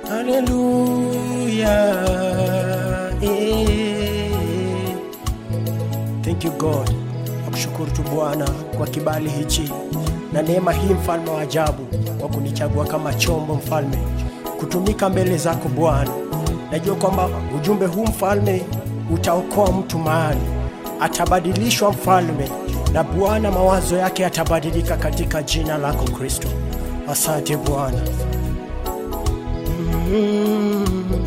Haleluya. Eh. Thank you God. Nakushukuru tu Bwana kwa kibali hichi na neema hii, mfalme wa ajabu, kwa kunichagua kama chombo mfalme, kutumika mbele zako Bwana. Najua kwamba ujumbe huu mfalme utaokoa mtu mahali, atabadilishwa mfalme, na Bwana mawazo yake yatabadilika katika jina lako Kristo. Asante Bwana. Mm,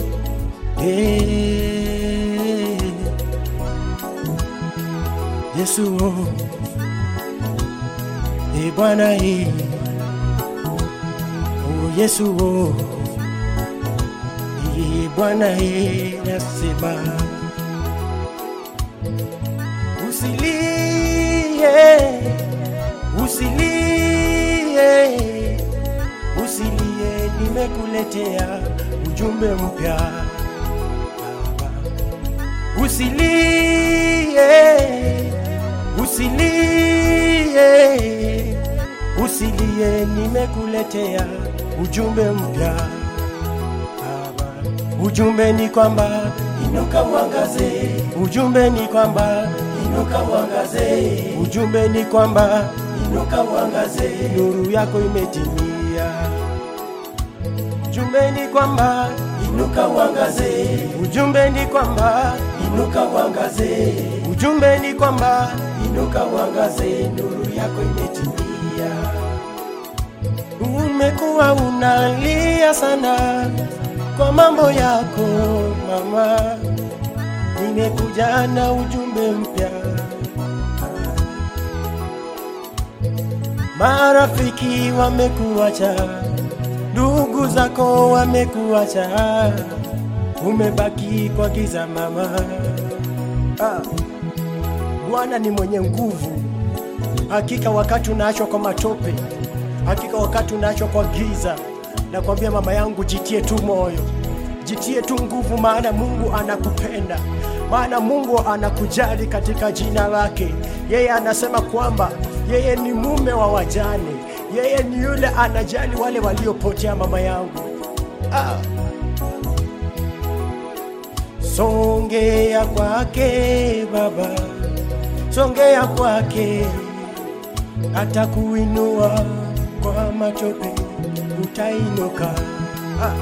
eh. Yesu oh. E Bwana e oh Yesu oh. E Bwana e nasema usilie usilie usilie nimekuletea ujumbe mpya Baba usilie usilie usilie nimekuletea ujumbe mpya Baba ujumbe ni kwamba inuka uangaze ujumbe ni kwamba inuka uangaze ujumbe ni kwamba inuka uangaze nuru yako imetimia ujumbe ni kwamba inuka uangaze ujumbe ni kwamba inuka uangaze ujumbe ni kwamba inuka uangaze nuru yako imetimia umekuwa unalia sana kwa mambo yako mama nimekuja na ujumbe mpya marafiki wamekuacha ndugu zako wamekuacha umebaki kwa giza mama ah. Bwana ni mwenye nguvu. Hakika wakati unaachwa kwa matope, hakika wakati unaachwa kwa giza, nakwambia mama yangu, jitie tu moyo, jitie tu nguvu, maana Mungu anakupenda, maana Mungu anakujali katika jina lake. Yeye anasema kwamba yeye ni mume wa wajane, yeye ni yule anajali wale waliopotea, mama yangu ah. Songea kwake Baba, songea kwake, atakuinua kwa matope, utainuka. Ah.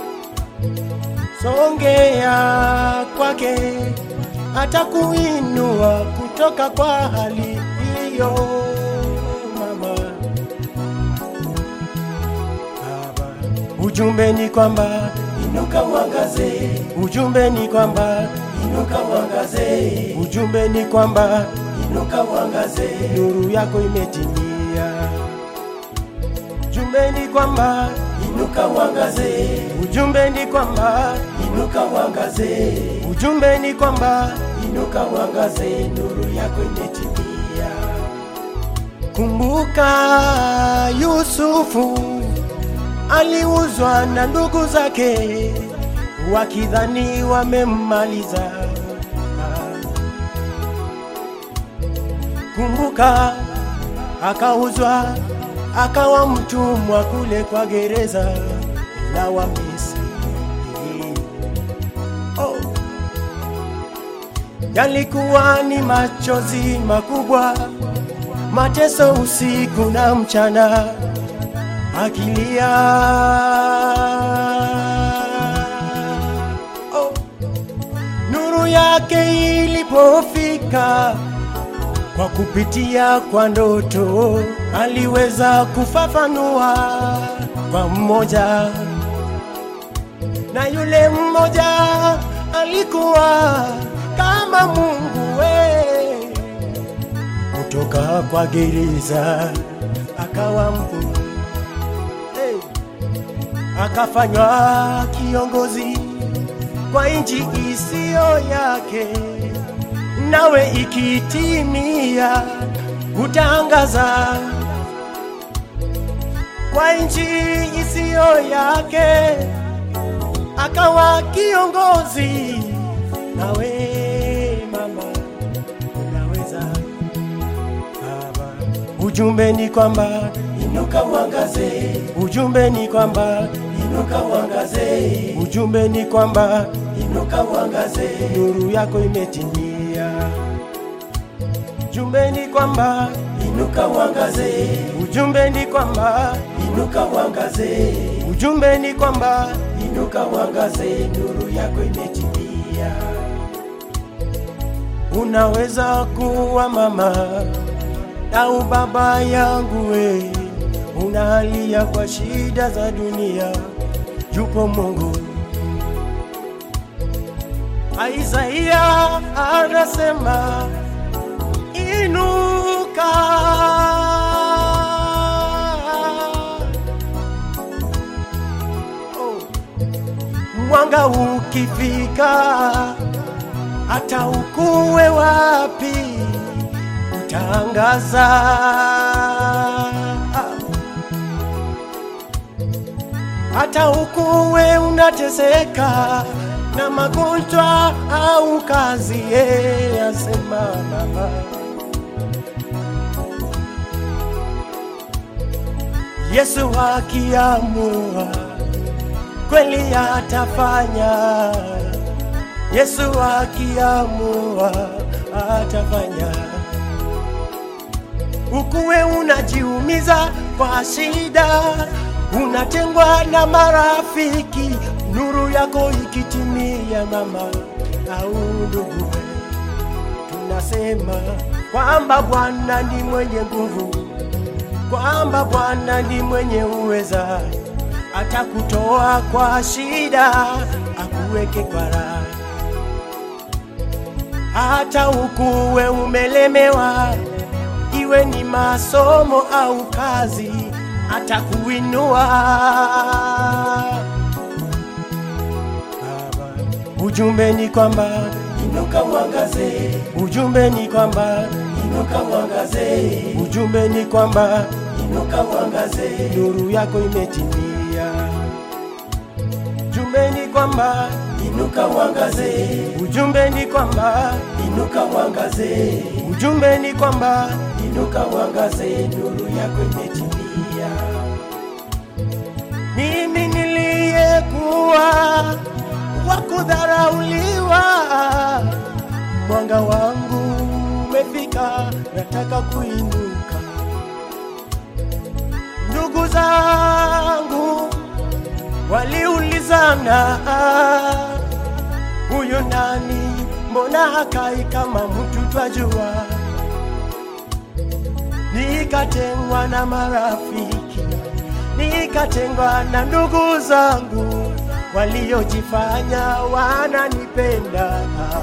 Songea kwake, atakuinua kutoka kwa hali hiyo, mama. Baba, ujumbe ni kwamba inuka uangaze, ujumbe ni kwamba inuka uangaze, ujumbe ni kwamba inuka uangaze, nuru yako imetimia. Ujumbe ni kwamba inuka uangaze, ujumbe ni kwamba inuka uangaze, ujumbe ni kwamba inuka uangaze, nuru yako imetimia. Kumbuka Yusufu aliuzwa na ndugu zake wakidhani wamemmaliza. Kumbuka akauzwa akawa mtumwa kule kwa gereza la Wamisri. Oh. Yalikuwa ni machozi makubwa, mateso usiku na mchana akilia oh. Nuru yake ilipofika kwa kupitia kwa ndoto, aliweza kufafanua kwa mmoja, na yule mmoja alikuwa kama Mungu we, kutoka kwa gereza akawa mkuu hey. akafanywa kiongozi kwa nchi isiyo yake, nawe ikitimia utangaza kwa nchi isiyo yake, akawa kiongozi, nawe mama unaweza baba. Ujumbe ni kwamba inuka uangaze, ujumbe ni kwamba inuka uangaze. Ujumbe ni kwamba inuka uangaze, nuru yako imetimia. Ujumbe ni kwamba inuka uangaze. Ujumbe ni kwamba inuka uangaze. Ujumbe ni kwamba inuka uangaze, nuru yako imetimia. Unaweza kuwa mama au baba yangu we, unalia kwa shida za dunia, yupo Mungu. Isaia anasema inuka, oh. mwanga ukifika hata ukuwe wapi utangaza. Hata ukuwe unateseka na magonjwa au kazi, yeye asema Baba. Yesu akiamua kweli atafanya. Yesu akiamua atafanya. Ukuwe unajiumiza kwa shida, unatengwa na marafiki, nuru yako ikitimia, mama au ndugu, tunasema kwamba Bwana ni mwenye nguvu, kwamba Bwana ni mwenye uweza, atakutoa kwa shida, akuweke kwa raha hata ukuwe umelemewa, iwe ni masomo au kazi, atakuinua. Baba, ujumbe ni kwamba inuka uangaze. Ujumbe ni kwamba inuka uangaze. Ujumbe ni kwamba inuka uangaze, nuru yako imetimia. Ujumbe ni kwamba inuka uangaze. Ujumbe ni kwamba inuka uangaze. Ujumbe ni kwamba inuka uangaze, nuru yako imetimia. Mimi niliyekuwa wa kudharauliwa, mwanga wangu umefika, nataka kuinuka. Ndugu zangu waliulizana huyu nani, mbona hakai kama mtu twajua? Nikatengwa na marafiki, nikatengwa na ndugu zangu waliojifanya wananipenda,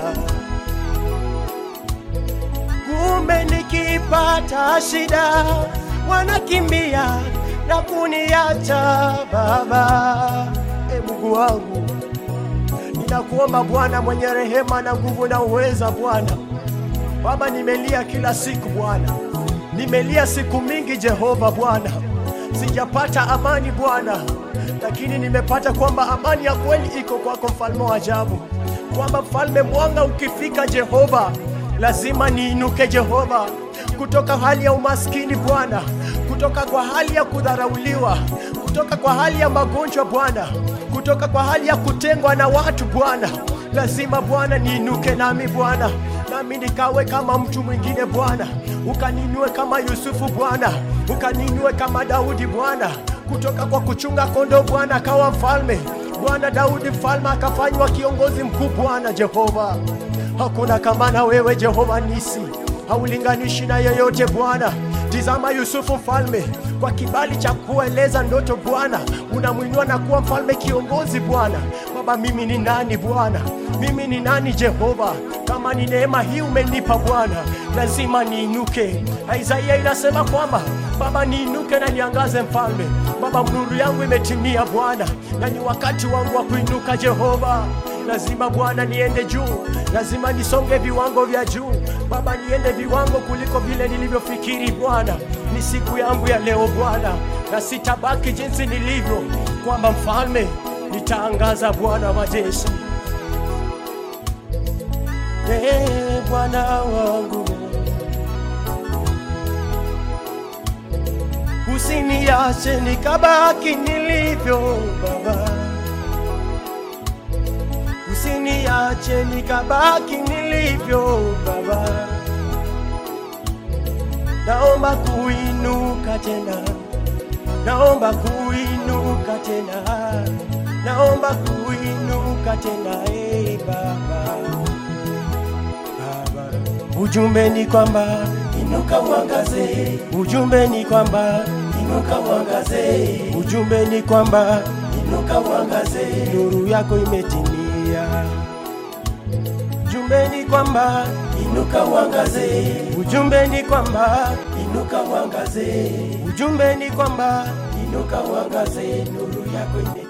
kumbe nikipata shida wanakimbia na kuniacha. Baba, e Mungu wangu Ninakuomba Bwana mwenye rehema na nguvu na uweza Bwana. Baba, nimelia kila siku Bwana, nimelia siku mingi Jehova Bwana, sijapata amani Bwana, lakini nimepata kwamba amani ya kweli iko kwako, mfalme wa ajabu, kwamba mfalme, mwanga ukifika Jehova, lazima niinuke Jehova, kutoka hali ya umaskini Bwana, kutoka kwa hali ya kudharauliwa, kutoka kwa hali ya magonjwa Bwana, kutoka kwa hali ya kutengwa na watu Bwana, lazima Bwana niinuke nami Bwana, nami nikawe kama mtu mwingine Bwana, ukaninue kama Yusufu Bwana, ukaninue kama Daudi Bwana, kutoka kwa kuchunga kondoo Bwana akawa mfalme Bwana. Daudi mfalme akafanywa kiongozi mkuu Bwana Jehova, hakuna kama na wewe Jehova nisi haulinganishi na yeyote Bwana. Tizama Yusufu mfalme, kwa kibali cha kueleza ndoto Bwana, unamwinua na kuwa mfalme kiongozi Bwana. Baba, mimi ni nani Bwana? Mimi ni nani Jehova? Kama ni neema hii umenipa Bwana, lazima niinuke. Isaia inasema kwamba Baba, niinuke na niangaze mfalme. Baba, nuru yangu imetimia Bwana, na ni wakati wangu wa kuinuka Jehova lazima Bwana niende juu, lazima nisonge viwango vya juu Baba, niende viwango kuliko vile nilivyofikiri Bwana. Ni siku yangu ya leo Bwana, na sitabaki jinsi nilivyo, kwamba mfalme nitaangaza Bwana wa majeshi. Ee Bwana wangu, usiniache nikabaki nilivyo Baba, usiniache nikabaki nilivyo Baba, naomba kuinuka tena, naomba kuinuka tena, naomba kuinuka tena, hey Baba, Baba. Ujumbe ni kwamba Inuka uangaze, ujumbe ni kwamba inuka uangaze, ujumbe ni kwamba inuka uangaze, nuru yako imetimia. Ujumbe ni kwamba inuka uangaze, ujumbe ni kwamba inuka uangaze, ujumbe ni kwamba inuka uangaze, nuru yako imetimia.